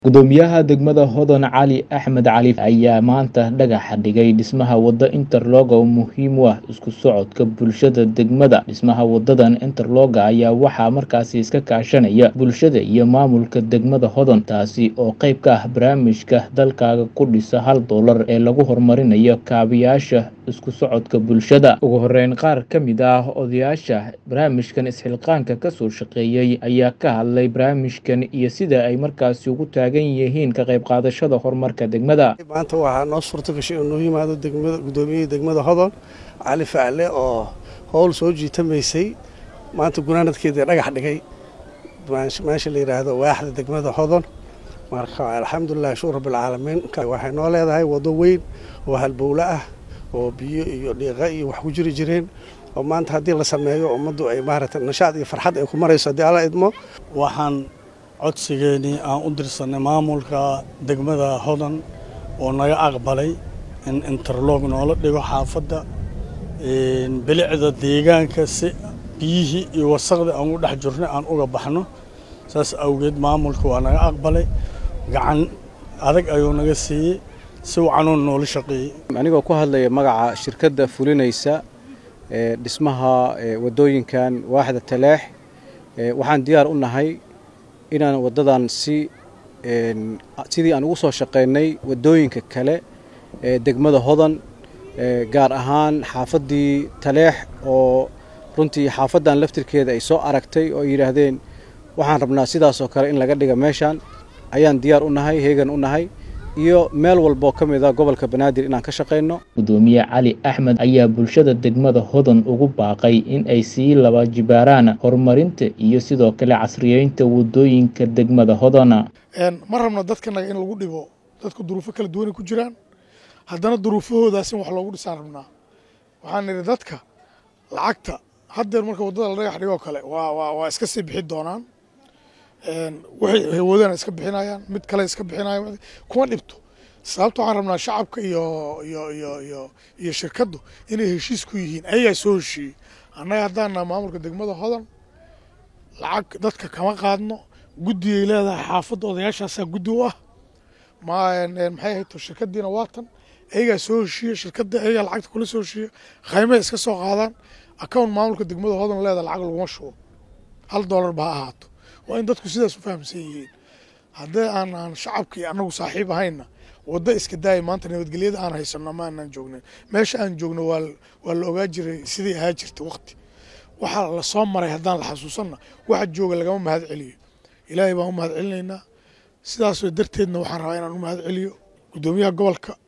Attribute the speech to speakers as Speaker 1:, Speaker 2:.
Speaker 1: Gudoomiyaha degmada Hodon Cali Axmed Cali ayaa maanta dhagaxa dhigay dhismaha wado interlock oo muhiim u ah isku socodka bulshada degmada. Dhismaha wadadan interlock ayaa waxaa markaasi iska kaashanaya bulshada iyo maamulka degmada Hodon, taasi oo qayb ka ah barnaamijka Dalkaaga ku dhisa hal doolar ee lagu horumarinayo kaabayaasha isku socodka bulshada. Ugu horeyn, qaar ka mid ah odayaasha barnaamijkan isxilqaanka ka soo shaqeeyay ayaa ka hadlay barnaamijkan iyo sida ay markaasi ugu taagan yihiin ka qayb qaadashada horumarka degmada.
Speaker 2: maanta waxaa noo suurto gashay inuu noo yimaado degmada gudoomiyihii degmada hodon cali facle oo howl soo jiitamaysay maanta gunaanadkeedii dhagax dhigay meesha la yidhaahdo waaxda degmada hodon marka alxamdulilah shukur rabbilcaalamiin waxay noo leedahay wado weyn oo halbowle ah oo biyo iyo dhiiqa iyo wax ku jiri jireen oo maanta haddii la sameeyo ummaddu ay maaragtay nashaad iyo farxad ay ku marayso haddii alla idmo
Speaker 3: waxaan codsigeenii aan u dirsanay maamulka degmada hodan oo naga aqbalay in interlog noola dhigo xaafadda bilicda deegaanka si biyihii iyo wasaqda aan u dhex jirnay aan uga baxno saas awgeed maamulka waa naga aqbalay gacan adag ayuu naga siiyey si wacanuu noola shaqeeyey
Speaker 4: anigoo ku hadlaya magaca shirkadda fulinaysa ee dhismaha wadooyinkan waaxda taleex waxaan diyaar u nahay inaan waddadan si sidii aan ugu soo shaqaynay waddooyinka kale ee degmada hodan gaar ahaan xaafaddii taleex oo runtii xaafaddan laftirkeeda ay soo aragtay oo ay yidhaahdeen waxaan rabnaa sidaasoo kale in laga dhiga meeshaan ayaan diyaar u nahay heegan u nahay iyo meel walboo ka mid a gobolka banaadir inaan ka shaqayno
Speaker 1: gudoomiye cali axmed ayaa bulshada degmada hodon ugu baaqay in ay sii laba jibaaraan horumarinta iyo sidoo kale casriyeynta wadooyinka degmada hodona
Speaker 5: ma rabno dadkanaga in lagu dhibo dadku duruufo kala duwanay ku jiraan haddana duruufahoodaas in wax loogu dhisaan rabnaa waxaan nidhi dadka lacagta haddeer marka waddada la dhagax dhigoo kale waa waa waa iska sii bixi doonaan waxay hawoodana iska bixinayaan mid kale iska bixinayaan kuma dhibto sababta waxaan rabnaa shacabka iyo iyo iyo iyo iyo shirkaddu inay heshiis ku yihiin ayagaa soo heshiiyey annaga haddaana maamulka degmada hodan lacag dadka kama qaadno guddigay leedahay xaafadda odayaashaasaa guddi u ah ma maxay ahayto shirkaddiina waatan ayagaa soo heshiiya shirkadda ayagaa lacagta kula soo heshiiya qaymaha iska soo qaadaan account maamulka degmada hodan leedahay lacag laguma shubo hal doolar ba ha ahaato waa in dadku sidaas u fahamsan yihiin haddii aan aan shacabkii annagu saaxiib ahayna waddo iska daaya maanta nabadgelyada aan haysano ma aanaan joognin meesha aan joogno waa waa la ogaa jiray sidii ahaa jirta waqti waxaa la soo maray haddaan la xasuusanna waxa jooga lagama mahad celiyo ilaahay baan u mahad celinaynaa sidaasoo darteedna waxaan rabaa inaan u mahad celiyo guddoomiyaha gobolka